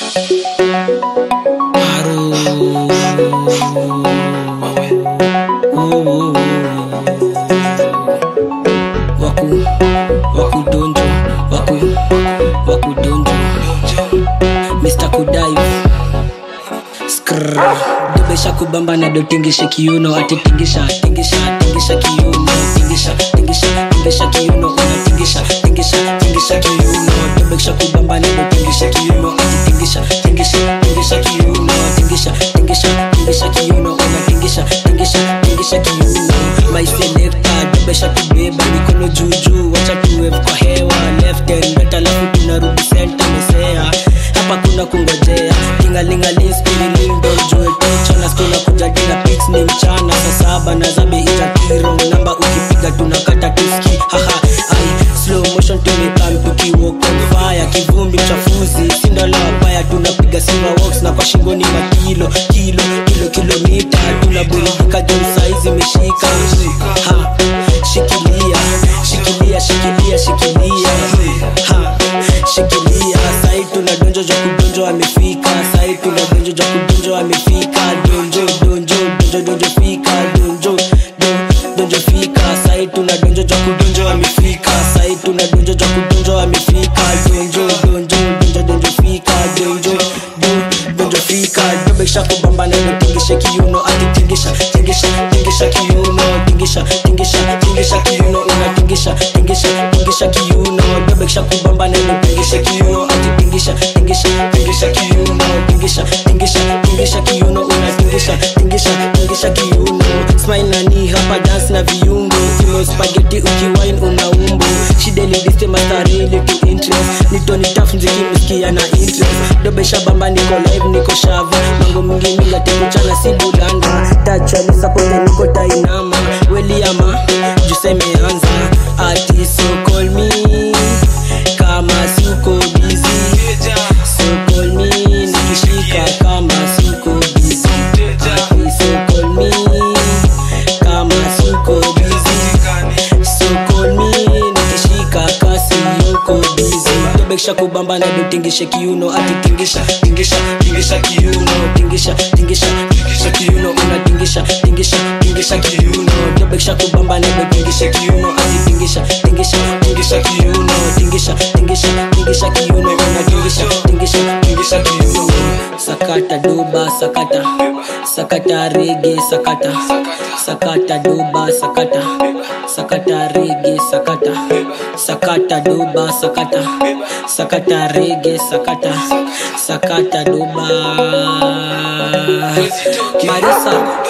Maru. Waku, wakudonjo, waku, wakudonjo. Mr. Kudive. Skrrr. Dubesha kubamba na dotingisha kiuno ati tingisha tingisha tingisha kiuno tingisha tingisha tingisha kiuno unatingisha tingisha tingisha kiuno dubesha kubamba na dotingisha kiuno ati tingisha tingisha tingisha kiuno tingisha tingisha tingisha kiuno unatingisha tingisha tingisha kiuno my selector dubesha kubeba mikono juju wacha tuwe kwa hewa left and right alafu tunarudi center mesea hapa kuna kungojea tingalingalinspirilindojoe tichana skuna kujadina pix ni mchana saa saba na zabe itatiro namba ukipiga tunakata tiski haha ai slow motion tumekam tukiwalk on fire kivumbi mchafuzi sindala wabaya tunapiga silver walks na kwa shingoni makilo kilo kilo kilomita tunaburudika juu saizi meshika ha shikilia shikilia shikilia shikilia ha shikilia sai tuna donjo ja kudonjo amefika sai tuna donjo ja kudonjo amefika donjo donjo donjo donjo fika donjo don- donjo fika sai tuna donjo ja kudonjo amefika sai tuna donjo ja kudonjo amefika donjo donjo donjo donjo fika donjo don- donjo fika dobesha kubamba na tingisha kiuno ati tingisha tingisha tingisha kiuno tingisha tingisha tingisha kiuno unatingisha tingisha tingisha kiuno dobesha kubamba na tingisha kiuno ati tingisha tingisha tingisha kiuno tingisha tingisha tingisha kiuno unatingisha tingisha tingisha kiuno smile na ni hapa dance na viungo timo spaghetti ukiwine una umbo shideli diste mastarili to interest nitoni taf mziki msikia na interest dobesha bamba niko live niko shava mango mingi mingate kuchana si bulanda tachani sapote niko tainama weliama jusemeanza ati so call me kama siko busy so call me nikishika kama siko busy ati so call me kama siko busy so call me nikishika kasi yuko busy dobekisha kubamba na dotingisha kiuno ati tingisha tingisha tingisha kiuno tingisha tingisha tingisha kiuno unatingisha tingisha tingisha kiuno dobekisha kubamba na dotingisha kiuno ati tingisha tingisha tingisha kiuno tingisha tingisha tingisha kiuno unatingisha tingisha tingisha kiuno sakata doba sakata sakata rege sakata sakata doba sakata sakata rege sakata sakata doba sakata sakata rege sakata sakata doba marisa